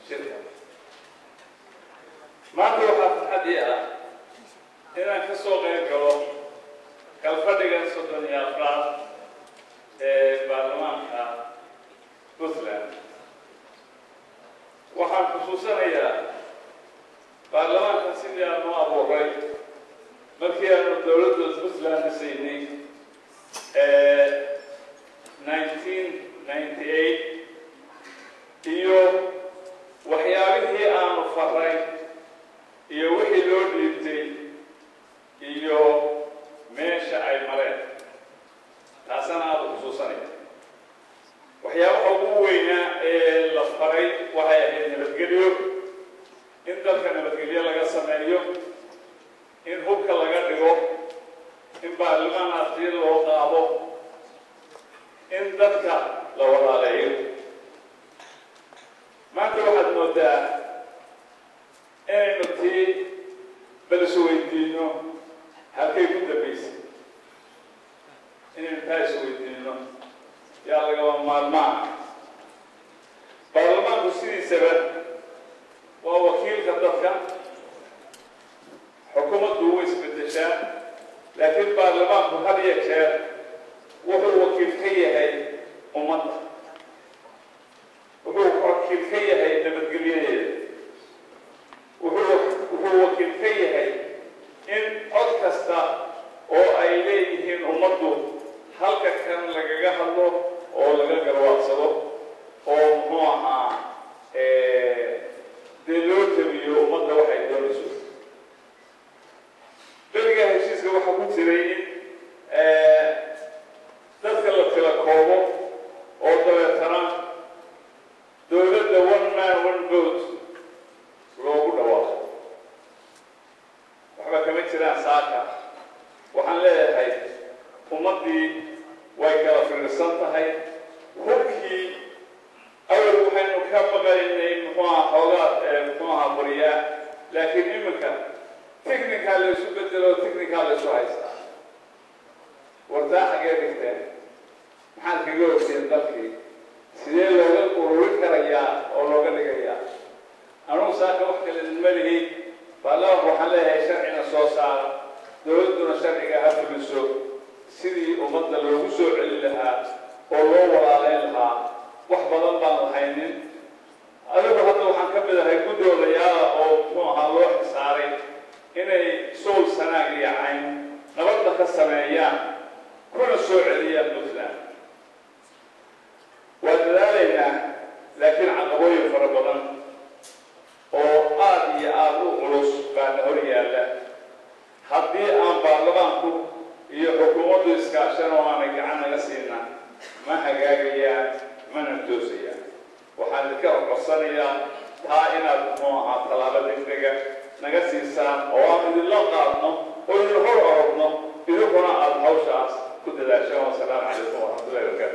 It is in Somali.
shirka maanta waxaa farxadii ah inaan ka soo qayb galo kalfadhigan soddon iyo afraad ee baarlamaanka puntland waxaan xusuusanayaa baarlamaanka sidii aanu abuuray markii aanu dowladda puntland dhisaynay nineteen ninety eight iyo waxyaabihii aanu faray iyo wixii loo dhiibtay iyo meesha ay mareen taasana aada xusuusanaya waxyaabaha ugu weynaa ee la faray waxay ahayd nabadgelyo in dalka nabadgelyo laga sameeyo in hubka laga dhigo in baarlamaan artiyo loo qaado in dadka la walaaleeyo maanta waxaad moodaa inaynu tii bal isweydiino halkay ku dambaysay inaynu taa isweydiino yaa lagaba maalmaa baarlamaanku sidiisaba waa wakiilka dadka xukuumaddu way isbedeshaa laakiin baarlamaanku had iyo jeer wuxuu wakiil ka yahay ummadda wuxuu wakiil ka yahay nabadgelyadeeda wuxuu wuxuu wakiil ka yahay in cod kasta oo ay leeyihiin ummaddu halka kan lagaga hadlo oo laga garwaaqsado oo muxuu ahaa dee loo tabiyo ummadda waxay doonayso beriga heshiiska waxaa ku jiray in dadka la tila koobo oo dabeetana dowladda one man one vote loogu dhawaaqo waxba kama jiraan saaka waxaan leeyahay ummaddii way kala fiirsan tahay hubkii awal waxaynu ka baqaynay muxuu aha xoogaa muxuu aha bariyaa laakiin iminka technical la isu bedelo technical la isu haystaa wartaa xagee dhigteen maxaad kaga ogteen dalkii sidee looga ururin karayaa oo looga dhigayaa anugu saaka wax kale ma lihi baarlamaanku waxaan leeyahay sharcina soo saara dowladduna sharciga ha fuliso sidii ummadda loogu soo celin lahaa oo loo walaaleyn lahaa wax badan baan lahaynin adigu hadda waxaan ka midahay guddoodayaala oo muxuu ahaa loo xisaaray inay sool sanaag iyo cayn nabadda ka sameeyaan kuna soo celiyaan puntland waa dadaalaynaa laakiin caqabooyin fara badan oo aada iyo aada u culus baana hor yaalla haddii aan baarlamaanku iyo xukuumaddu iskaashan oo aanay gacan naga siina ma hagaagayaan mana toosayaan waxaan idinka codsanayaa taa inaad muxuu ahaa tallaabo degdega naga siisaan oo aan idinla qaadno oo idin hor orogno idinkuna aada hawshaas ku dadaashaan wasalaamu calaykum waraxmatullahi wabarakatu